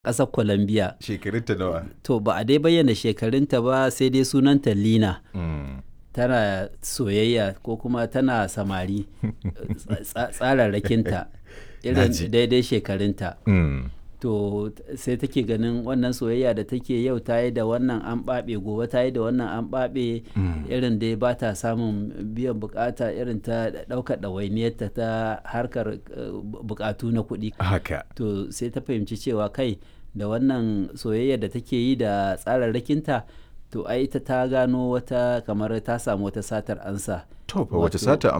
ƙasar Colombia. Shekarunta nawa? To ba a dai bayyana shekarunta ba sai dai sunanta Lina. Mm. Tana soyayya ko kuma tana samari tsa- tsararrakinta irin Naji. daidai shekarunta. Mm. To sai take ganin wannan soyayya da take yau ta yi da wannan an ɓaɓe gobe ta yi da wannan an ɓaɓe irin dai ba ta samun biyan bukata irin ta ɗaukar ɗawainiyarta ta harkar eh, bukatu na kuɗi. Haka. to sai ta fahimci cewa kai da wannan soyayya da take yi da tsararrakinta to ai ita ta gano wata kamar ta samu wata satar ansa To fa wace Wato- sata